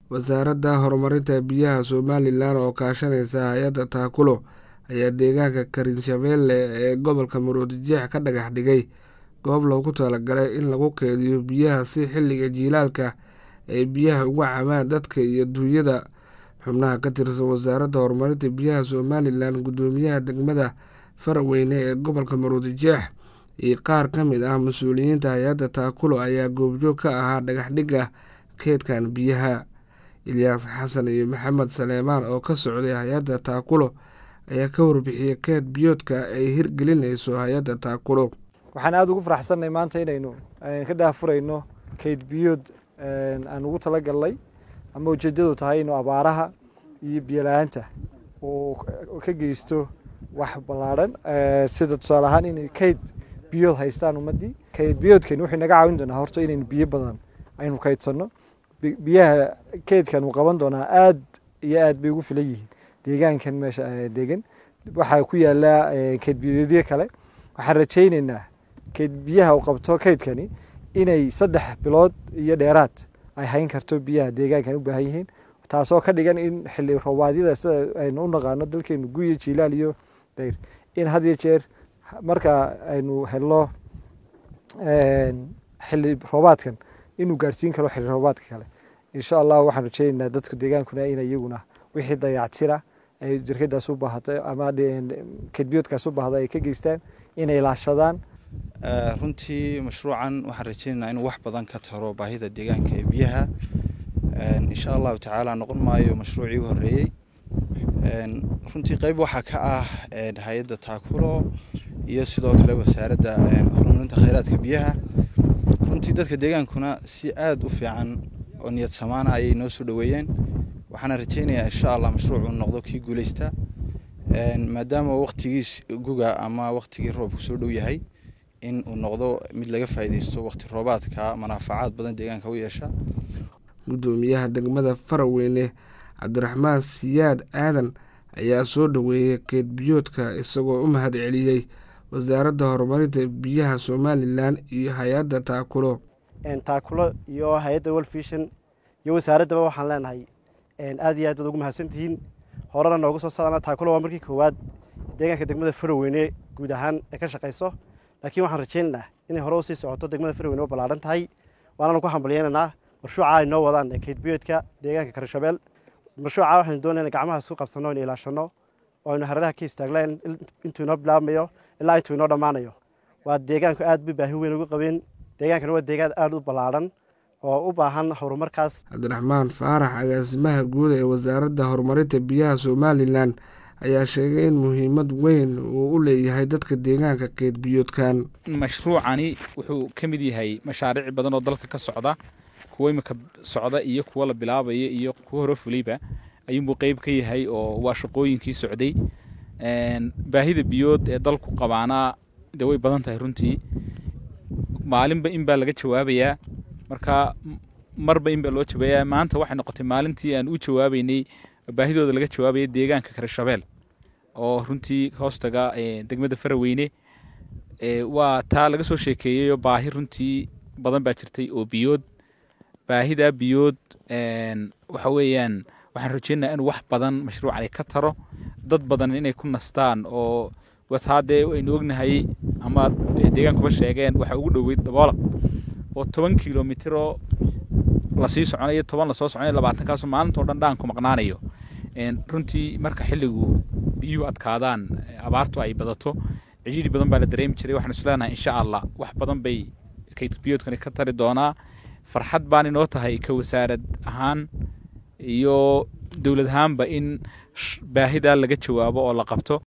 wasaaradda horumarinta biyaha somalilan oo kaashanaysa hay-adda taakulo ayaa deegaanka karinshabeelle ee gobolka maroodijeex ka dhagax dhigay goob loogu talagalay in lagu keediyo biyaha si xilliga jiilaalka ay biyaha uga cabaan dadka iyo duunyada xubnaha ka tirsan wasaaradda horumarinta biyaha somalilan guddoomiyaha degmada faraweyne ee gobolka maroodijeex iyo qaar ka mid ah mas-uuliyiinta hay-adda taakulo ayaa goobjoog ka ahaa dhagaxdhigga keedkan biyaha ilyaas xasan iyo maxamed saleemaan oo ka socday hay-adda taakulo ayaa ka warbixiyey keed biyoodka ay hirgelinayso hay-adda taakulo waxaan aada ugu faraxsannahay maanta inaynu ka daahfurayno keyd biyood aan ugu tala galnay ama ujeedadu tahay inuu abaaraha iyo biyola-aanta uu ka geysto wax ballaadhan sida tusaale ahaan inay keyd biyood haystaan ummaddii keyd biyoodkani wuxuu naga caawin doonaa horta inaynu biyo badan aynu kaydsanno biyaha keydkan uu qaban doonaa aad iyo aad bay ugu filan yihiin deegaankan meesha degan waxaa ku yaala keyd biyoodyo kale waxaan rajaynaynaa keyd biyaha uu qabto keydkani inay saddex bilood iyo dheeraad ay hayn karto biyaha deegaankan u baahan yihiin taasoo ka dhigan in xilli roobaadyada sida aynu u naqaano dalkeenu guyo jiilaal iyo dayr in had iyo jeer marka aynu helno xilli roobaadkan inuu gaadhsiin karo xilli roobaadka kale insha allah waxaan rajeynaynaa dadka deegaankuna in iyaguna wixii dayactira ay jirkadaas u baahatay ama kedbiyoodkaas u baahda ay ka geystaan inay ilaashadaan runtii mashruucan waxaan rajeynaynaa inuu wax badan ka taro baahida deegaanka ee biyaha insha allahu tacaala noqon maayo mashruucii u horeeyey runtii qeyb waxaa ka ah hay-adda taakulo iyo sidoo kale wasaaradda horumarinta kheyraadka biyaha runtii dadka deegaankuna si aada u fiican oo niyad samaana ayay noo soo dhoweeyeen waxaana rajeynayaa insha allah mashruucuu noqdo kii guuleysta maadaama waktigiis guga ama waktigii roobku soo dhow yahay in uu noqdo mid laga faa'iideysto wakti roobaadka manaafacaad badan deegaanka u yeesha guddoomiyaha degmada faraweyne cabdiraxmaan siyaad aadan ayaa soo dhoweeyey keed biyoodka isagoo u mahad celiyey wasaaradda horumarinta biyaha somalilan iyo hay-adda taakulo taakulo iyo hay-adda wolfishan iyo wasaaraddaba waxaan leenahay aad iyo aad baad ugu mahadsantihiin horena noogu soo socdana taakulo waa markii koowaad deegaanka degmada faraweyne guud ahaan ee ka shaqayso laakiin waxaan rajaynaynaa inay hore usii socoto degmada faraweyne oo ballaadhan tahay waananu ku hambalyeynanaa marshuuca ay noo wadaan ee keydbiyoodka deegaanka karishabeel marshuuca waxaynu doonayna gacmaha isu qabsanno inu ilaashanno oo aynu hareeraha ka istaaglaan intuu inoo bilaabmayo ilaa intuu inoo dhammaanayo waa deegaanku aad bay baahi weyn ugu qabeen deegaankana waa deegaan aada u ballaadhan oo u baahan horumarkaas cabdiraxmaan faarax agaasimaha guud ee wasaaradda horumarinta biyaha somalilan ayaa sheegay in muhiimad weyn uu u leeyahay dadka deegaanka keed biyoodkan mashruucani wuxuu ka mid yahay mashaariic badan oo dalka ka socda kuwa imika socda iyo kuwa la bilaabaya iyo kuwa hore fulayba ayuunbuu qeyb ka yahay oo waa shaqooyinkii socday baahida biyood ee dalku qabaanaa dee way badan tahay runtii maalinba in baa laga jawaabayaa marka marba in baa loo jawaabayaa maanta waxay noqotay maalintii aan u jawaabeynay baahidooda laga jawaabaya deegaanka karishabeel oo runtii hoostaga degmada faraweyne waa taa laga soo sheekeeyeyoo baahi runtii badan baa jirtay oo biyood baahidaa biyood waxa weeyaan waxaan rajeynayaa in wax badan mashruucani ka taro dad badan inay ku nastaan oo wataa dee aynu ognahay ama deegaankuba sheegeen waxaa ugu dhoweyd daboola oo toban kilomitiroo lasii soconayo toban lasoo soconayo labaatankaaso maalintao dhan dhaanku maqnaanayo runtii marka xilligu biyuhu adkaadaan abaartu ay badato cijiri badan baa la dareemi jiray waxaan isleenahay insha allah wax badan bay kaydbiyoodkani ka tari doonaa farxad baan inoo tahay ka wasaarad ahaan iyo dowlad ahaanba in baahidaa laga jawaabo oo la qabto